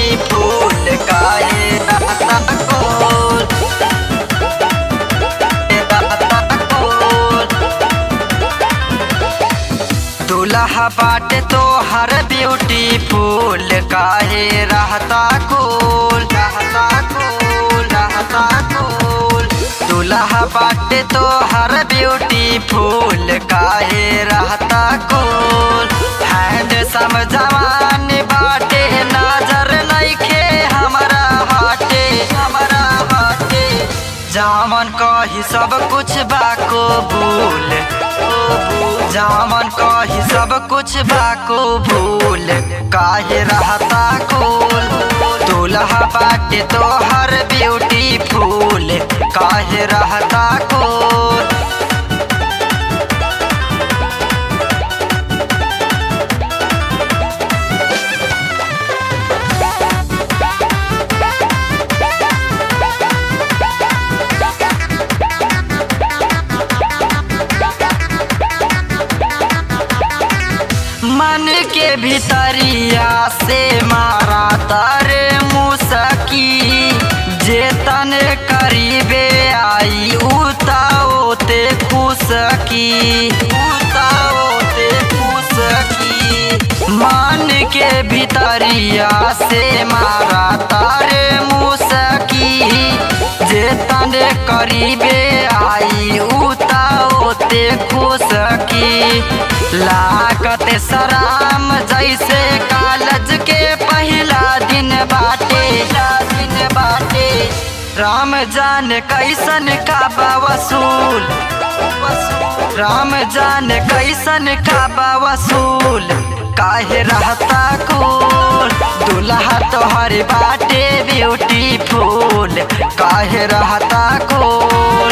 beautiful काहे रहता कोल रहता कोल दुल्हा बाटे तो हर ब्यूटीफुल काहे रहता कोल रहता कोल रहता कोल दुल्हा बाटे तो हर ब्यूटीफुल काहे रहता कोल हैंड सम जवान बाटे नजर नइखे हमरा हाटे हमरा हाटे जामन कही सब कुछ बा कबूल जामन कही सब कुछ बा कबूल काहे रहता कोल दुल्हा बाटे तो हर ब्यूटीफुल काहे रहता कोल मन के भीतरिया से मारा तारे मुसकी जे तने करीबे आई उताओते खुशकी उताओते खुशकी मन के भीतरिया से मारा तारे मुसकी जे तने करीबे आई उताओते खुशकी लागत सराम जैसे कालज के पहला दिन बाटे दिन बाटे राम जान कैसन का वसूल राम जान कैसन का वसूल काहे रहता कोल दुल्हा तोहर बाटे ब्यूटीफुल काहे रहता कोल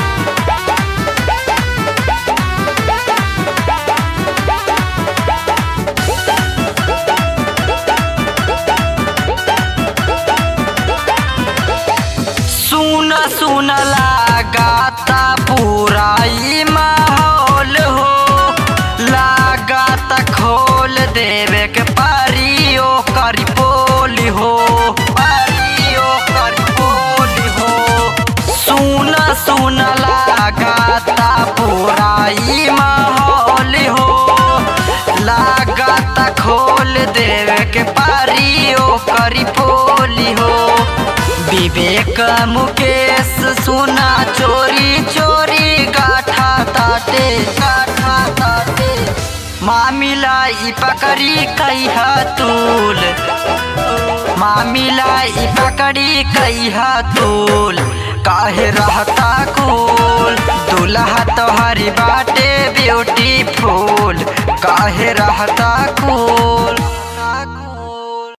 सुन सुन लगाता पूरा ई माहौल हो लगाता खोल देवे के पारियो करी बोली हो पारियो करी बोली हो सुन सुन लगाता पूरा ई माहौल हो लगाता खोल देवे के पारियो करी बोली हो विवेक मुकेश सुना चोरी चोरी गाठा ताटे गाठा ताटे मामिला ई पकड़ी कई तूल मामिला ई पकड़ी कई तूल काहे रहता कुल दुल्हा तोहरी बाटे ब्यूटीफुल काहे रहता कुल